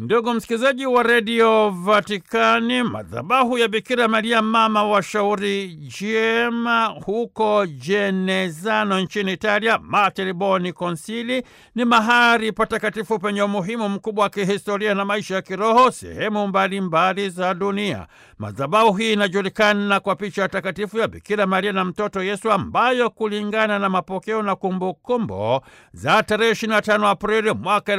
Ndugu msikilizaji wa redio Vatikani, madhabahu ya Bikira Maria mama wa shauri jema huko Jenezano nchini Italia, Mater Boni Konsili, ni mahali patakatifu penye umuhimu mkubwa wa kihistoria na maisha ya kiroho sehemu mbalimbali za dunia. Madhabahu hii inajulikana kwa picha ya takatifu ya Bikira Maria na mtoto Yesu, ambayo kulingana na mapokeo na kumbukumbu za tarehe 25 Aprili mwaka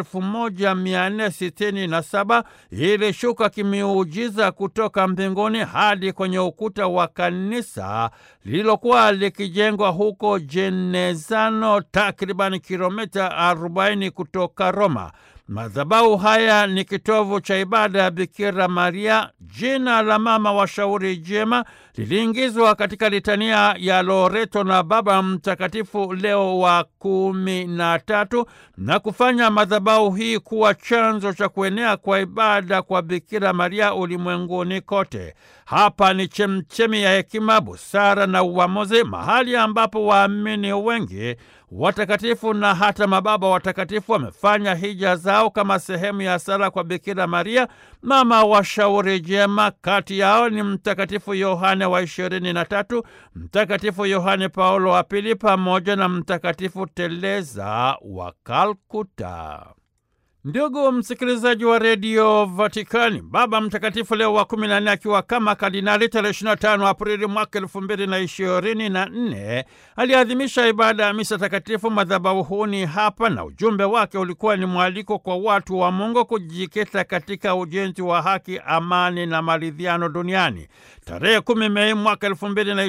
1467 ilishuka kimiujiza kutoka mbinguni hadi kwenye ukuta wa kanisa lililokuwa likijengwa huko Jenezano, takriban kilomita 40 kutoka Roma. Madhabahu haya ni kitovu cha ibada ya Bikira Maria. Jina la mama wa shauri jema liliingizwa katika litania ya Loreto na Baba Mtakatifu Leo wa kumi na tatu na kufanya madhabahu hii kuwa chanzo cha kuenea kwa ibada kwa Bikira Maria ulimwenguni kote. Hapa ni chemchemi ya hekima, busara na uamuzi, mahali ambapo waamini wengi watakatifu na hata mababa watakatifu wamefanya hija zao kama sehemu ya sala kwa Bikira Maria mama wa shauri jema. Kati yao ni Mtakatifu Yohane wa ishirini na tatu, Mtakatifu Yohane Paulo wa Pili pamoja na Mtakatifu Teresa wa Kalkuta. Ndugu msikilizaji wa redio Vatikani, Baba Mtakatifu Leo wa kumi na nne akiwa kama kardinali tarehe 25 Aprili mwaka elfu mbili na ishirini na nne aliadhimisha ibada ya misa takatifu madhabahuni hapa, na ujumbe wake ulikuwa ni mwaliko kwa watu wa Mungu kujikita katika ujenzi wa haki, amani na maridhiano duniani. Tarehe kumi Mei mwaka elfu mbili na